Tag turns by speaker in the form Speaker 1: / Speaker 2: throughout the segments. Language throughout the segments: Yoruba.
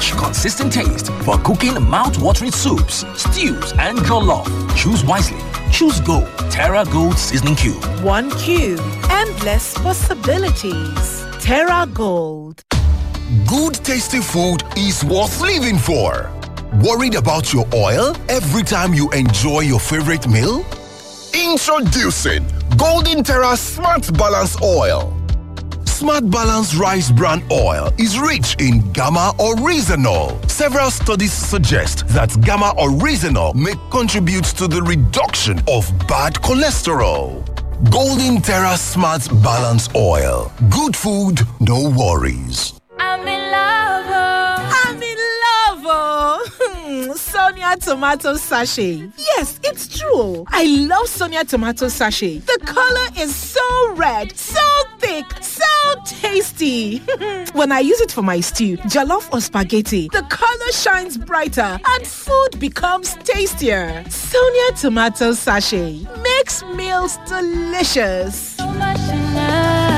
Speaker 1: rich, consistent taste for cooking mouth-watering soups, stews, and jollof. Choose wisely. Choose Gold. Terra Gold Seasoning Cube.
Speaker 2: One cube. Endless possibilities. Terra Gold.
Speaker 3: Good tasty food is worth living for. Worried about your oil every time you enjoy your favorite meal? Introducing Golden Terra Smart Balance Oil. Smart Balance Rice Bran Oil is rich in gamma oryzanol. Several studies suggest that gamma oryzanol may contribute to the reduction of bad cholesterol. Golden Terra Smart Balance Oil. Good food, no worries.
Speaker 4: I'm in love. oh.
Speaker 2: I'm in love, oh. Sonia tomato sachet. Yes, it's true. I love Sonia tomato sachet. The color is so red, so thick, so tasty. when I use it for my stew, jollof or spaghetti, the color shines brighter and food becomes tastier. Sonia tomato sachet makes meals delicious.
Speaker 4: So much in love.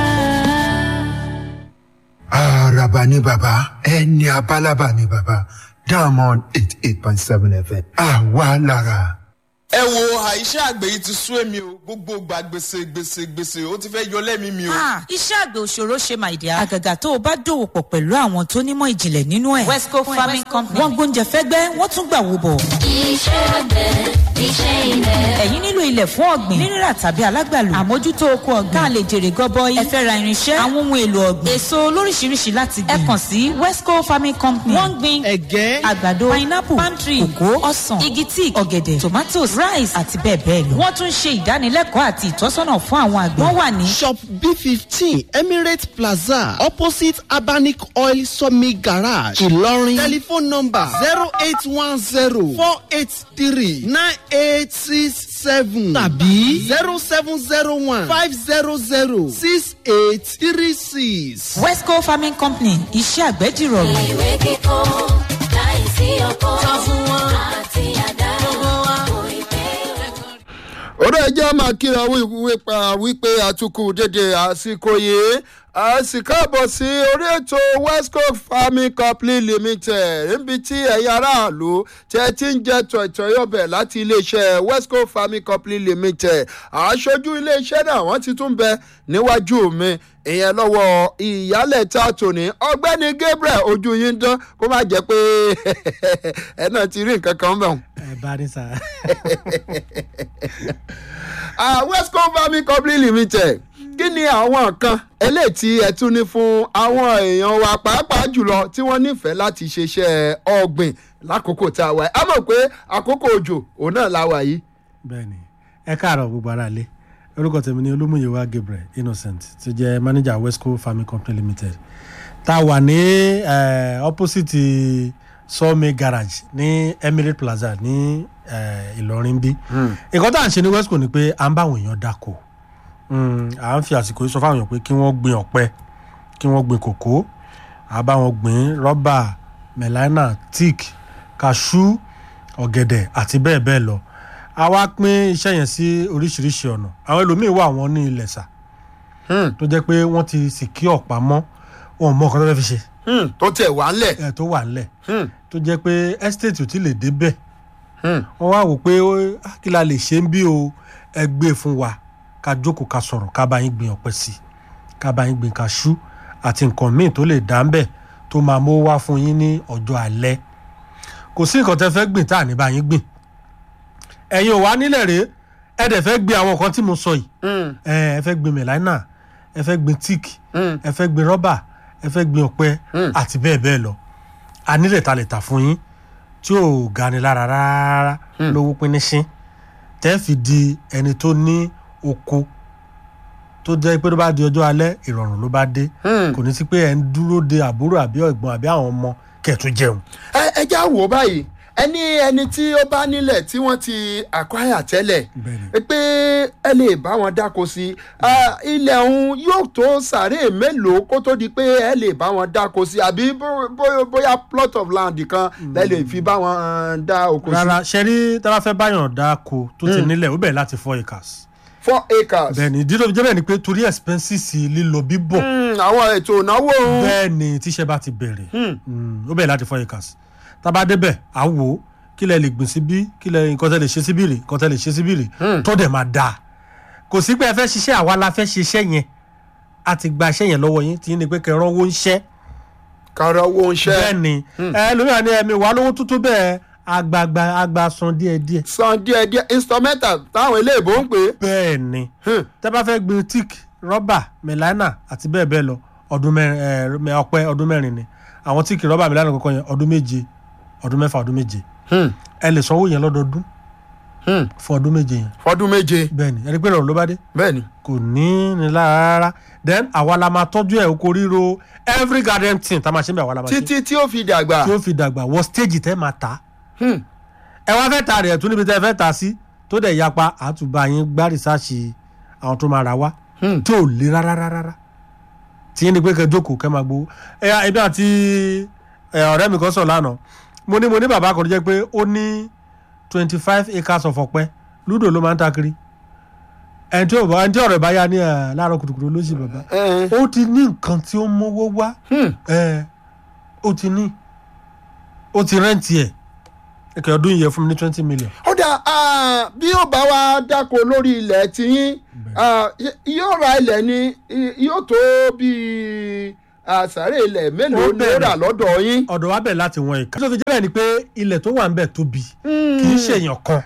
Speaker 5: Araba ni bàbá, ẹni abálábà ni bàbá, Diamond eight eight point seven FM. Àwa lára.
Speaker 6: ẹ wo àìṣe àgbẹ̀ yìí ti sú èmi o gbogbo gba gbèsè gbèsè gbèsè ó ti fẹ́ yọ lẹ́mìí mi o.
Speaker 7: Ah, iṣẹ́ àgbẹ̀ òṣòro ṣe my dear. àgàgà tó o bá dòwò pọ̀ pẹ̀lú àwọn tó nímọ̀ ìjìnlẹ̀ nínú ẹ̀. westco farming company. wọ́n gbóúnjẹ fẹ́gbẹ́ wọ́n tún gbà wò bọ̀.
Speaker 4: Iṣẹ́ àgbẹ̀, iṣẹ́ ilẹ̀.
Speaker 7: ẹ̀yin nílò ilẹ̀ fún ọ̀gbìn nírírà tàbí alágbàlù. àmójútó oko ọ̀gbìn. ká lè jèrè gọbọi. ẹ fẹ́ ra irinṣẹ́. àwọn ohun èlò ọ̀gbìn. èso lóríṣiríṣi láti gbìn. ẹ kàn sí westco farming company. wọ́n ń gbin
Speaker 8: ẹ̀gẹ́
Speaker 7: àgbàdo pineapple palm tree kòkó ọsàn igi tíì ọ̀gẹ̀dẹ̀ tomatoes rice àti bẹ́ẹ̀ bẹ́ẹ̀ lọ. wọ́n tún ṣe ìdánilẹ́kọ̀ọ́ àti ìtọ́sọ́nà fún àwọn àgbẹ̀. wọ́n wà ní
Speaker 8: shop b fifteen emirates plaza opposite abanic oil sawmill garage ìlọrin telephone number zero eight one zero four eight three nine eight six seven tàbí zero seven zero one five zero zero six eight three six.
Speaker 7: westco farming company iṣẹ́ àgbẹ̀ dìrọ̀rùn.
Speaker 4: Ìwé kíkọ́ láìsí ọkọ́. Sọ fún wọn. Àti àdá. Kò ì pé
Speaker 9: ọ̀rọ̀ ẹjẹ́ máa kíra wípa wípé àtúkù dédé àsìkò yìí a sì káàbọ̀ sí orí ètò westco farming company limited níbi tí ẹ̀yin aráàlú tí ẹ ti ń jẹ tọ̀tọ̀yọ̀bẹ̀ láti iléeṣẹ́ westco farming company limited aṣojú iléeṣẹ́ náà wọ́n ti tún bẹ níwájú mi ìyẹn lọ́wọ́ ìyálẹ̀ta tòní ọgbẹ́ni gabriel ojú yín dán kó má jẹ́ pé ẹ náà ti rí nǹkan kan bẹ̀ wọ́n
Speaker 10: ẹ bá ní sá.
Speaker 9: ah westco farming company limited kí ni àwọn nǹkan eléyìí tí ẹ tún ní fún àwọn èèyàn wa pàápàá jùlọ tí wọ́n nífẹ̀ẹ́ láti ṣiṣẹ́ ọ̀gbìn lákòókò tá a wà yìí a mọ̀ pé àkókò òjò òun náà la wà yìí.
Speaker 10: bẹ́ẹ̀ni ẹ káàárọ̀ gbogbo ara lé orúkọ tèmi ni olúmúyẹwà gabriel innocent tó jẹ́ manager westco farming company limited tá a wà ní eh, opposite sawmill garage ní emirate plaza ní eh, ìlọrin bí nǹkan tá à ń ṣe ní westco ni pé à ń bá àwọn èèyàn dáko Mm, à ń fi àsìkò yìí sọ fáwọn èèyàn pé kí wọ́n gbin ọ̀pẹ kí wọ́n gbin kòkó à bá wọn gbin rọ́bà mẹ̀láínà tíìk kaṣú ọ̀gẹ̀dẹ̀ àti bẹ́ẹ̀ bẹ́ẹ̀ lọ a wá pín iṣẹ́ yẹn sí oríṣiríṣi ọ̀nà àwọn ẹlòmíín wà wọ́n ní ilẹ̀ sà tó jẹ́ pé wọ́n ti sì kí ọ̀pá mọ́ wọn ò mọ nǹkan tó fẹ́ fi ṣe
Speaker 9: Hmm, tó tẹ̀ wá ńlẹ̀.
Speaker 10: ẹ̀ tó wà ńlẹ̀
Speaker 9: Hmm,
Speaker 10: tó jẹ́ pé estate ò tí lè débẹ̀
Speaker 9: hmm.
Speaker 10: wọ́n wá wò pé ó- ah, kí la lè ṣe ń bí o ẹ gbé e fún wa ká jókòó ká sọ̀rọ̀ ká bá yín gbin ọ̀pẹ sí i ká bá yín gbin kaṣú àti nǹkan míì tó lè dá ń bẹ̀ tó máa mú wá fún yín ní ọjọ́ alẹ́ kò sí nǹkan tẹ́ fẹ́ gbìn tá à ní bá yín gbìn ẹ̀yin ò wá nílẹ̀ rèé ẹ dẹ̀ fẹ́ gbin àwọn nǹkan tí mo sọ yìí ẹ ẹ fẹ́ gbin mẹ̀láínà ẹ fẹ́ gbin tíìkì ẹ fẹ́ gbin rọ́bà ẹ fẹ́ gbin ọ̀pẹ àti bẹ́ẹ̀ bẹ́ẹ̀ lọ a nílẹ̀ ta lè tà fún yín tí ò gani lára rárá lówó pínísín tẹ́ fi di ẹni tó ní oko tó jẹ́ pé tó bá di ọjọ́ alẹ́ ìrọ̀rùn ló bá dé kò ní sí pé ẹ̀ ń dúró de àbúrò àbí ẹ̀gbọ́n àbí àwọn ọmọ kẹ̀tún jẹun.
Speaker 9: ẹ ẹ já wò ó báyìí ẹni ẹni tí ó bá nílẹ̀ tí wọ́n ti acquire tẹ́lẹ̀
Speaker 10: Bẹ́ẹ̀ni.
Speaker 9: pé ẹ lè bá wọn dáko sí i Ah, ilẹ̀ ọ̀hún yóò tó sàárè mélòó kó tó di pé ẹ lè bá wọn dáko sí i àbí bó- bó- bóyá plot of land kan lẹ lè fi bá wọn eh, dá oko sí
Speaker 10: rárá ṣe rí tá a bá fẹ́ báyàn dáko tó ti nílẹ̀ ó bẹ̀rẹ̀ láti four acres.
Speaker 9: four acres.
Speaker 10: bẹ́ẹ̀ni ìdí tó fi jẹ́ bẹ́ẹ̀ ni pé torí expenses lílọ bíbọ̀
Speaker 9: Mm, àwọn ètò ìnáwó òun.
Speaker 10: bẹ́ẹ̀ ni tíṣẹ́ bá ti bẹ̀rẹ̀ Mm, ó bẹ̀rẹ̀ láti four acres tá a bá débẹ̀ à á wò ó kí lẹ lè gbìn síbí kí lẹ nǹkan tẹ lè ṣe síbí rè nǹkan tẹ lè ṣe síbí rè tó dẹ̀ máa dáa kò sí pé ẹ fẹ́ ṣiṣẹ́ àwa la fẹ́ ṣiṣẹ́ yẹn a ti gba iṣẹ́ yẹn lọ́wọ́ yín tí ní pé kẹrán owó ń ṣẹ́
Speaker 9: kára owó ń ṣẹ́.
Speaker 10: bẹ́ẹ̀ ni ẹ lómìnira ni ẹ̀mí wà lówó tútù bẹ́ẹ̀ àgbààgbà àgbà san díẹ̀díẹ̀
Speaker 9: san díẹ̀ díẹ̀ instrumental táwọn eléèbó ń pè é.
Speaker 10: bẹ́ẹ̀ ni tẹ́ bá fẹ́ gbin tíìk rọ́bà mẹ́lánà àti bẹ́ẹ̀ bẹ́ẹ̀ lọ ọdún mẹ́rin ẹ̀ mẹ́ ọpẹ́ ọdún mẹ́rin ni àwọn tíìkì rọ́bà mẹ́lánà kọ̀ọ̀kan yẹn ọdún méje ọdún mẹ́fà ọdún méje ẹ lè sanwó yẹn lọ́dọọdún fún ọdún méje yẹn
Speaker 9: fọdún méje.
Speaker 10: bẹ́ẹ̀ ni ẹni pé ìrọ̀rùn ló bá dé
Speaker 9: bẹ́ẹ̀ ni.
Speaker 10: kò ní ní lára rárá then àwa la máa tọ́jú ẹ̀ oko ríro every garden thing tá a máa ṣe ń bẹ̀ àwa la máa ṣe
Speaker 9: títí tí ó fi dàgbà.
Speaker 10: tí ó fi dàgbà wọ stage tẹ́ máa ta ẹ wá fẹ́ ta rẹ̀ tún níbi tẹ́ fẹ́ ta sí tó dẹ̀ yapa àtúbà yín gbá rìsáàṣì àwọn tó máa ra wá tí ò le rárá rárá tí yín ni pé kẹ́ jókòó kẹ́ máa gbowó ẹ ẹbí àti ẹ, ọ̀rẹ́ mi kan sọ̀ lánàá mo ní mo ní bàbá kan tó jẹ́ pé ó ní twenty five acres of ọ̀pẹ lúdò ló máa ń ta kiri ẹni tí ò bá ẹni tí ọ̀rọ̀ ẹ̀ bá yá ní ẹ̀ láàárọ̀ kùtùkùtù ló sì bàbá ó ti ní nǹkan tí ó mówó wá ẹ̀ ó ti ní ó ti rẹ́ǹtì ẹ̀ ẹ̀kẹ́ ọdún yìí yẹ fún mi ní twenty million.
Speaker 9: ó dà ah, bí ó bá wa dáko lórí ilẹ̀ tiyín ah, y- yóò ra ilẹ̀ ni y- yóò tó bíi àsáré ilẹ̀ mélòó ni ó rà lọ́dọ̀ yín.
Speaker 10: ọ̀dọ̀ wa bẹ̀ láti wọn ìka. tó fi jẹ́ bẹ́ẹ̀ ni pé ilẹ̀ tó wà ń bẹ̀ tóbi kì í ṣèyàn kan.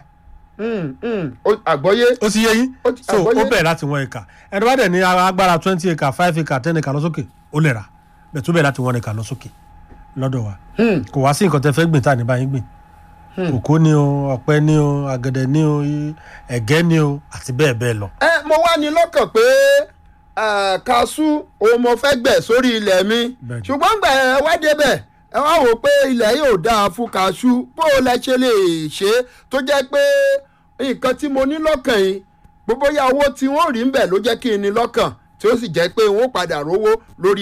Speaker 9: àgbọ́yé.
Speaker 10: ó ti yé yín so
Speaker 9: àgbọ́yé.
Speaker 10: ó bẹ̀ láti wọn ìka ẹni bá dẹ̀ ní agbára twenty acre five acre ten acre lọ sókè ó lè rà bẹ̀ tó bẹ̀ láti wọn ìka lọ sókè lọ́dọ̀ wa kò wá sí nǹkan tẹ fẹ́ gbìn tá à ní báyìí gbìn kòkó ni o ọ̀pẹ ni o àgẹ̀dẹ̀ ni o ẹ̀gẹ́ ni o àti bẹ́ẹ̀ bẹ́ẹ̀ lọ.
Speaker 9: ẹ mo wá ní lọ́kàn pé eh, kaṣú òun mo fẹ́ gbẹ̀ sórí ilẹ̀ mi ṣùgbọ́n gbà ẹ wá débẹ̀ ẹ wá wò pé ilẹ̀ yóò dáa fún kaṣú bó o lẹ ṣe lè ṣe é tó jẹ́ pé nǹkan tí mo ní lọ́kàn yìí gbogbo ya owó tí wọ́n rí ń bẹ̀ ló jẹ́ kí n ní lọ́kàn tí ó sì jẹ́ pé wọ́n padà rówó lórí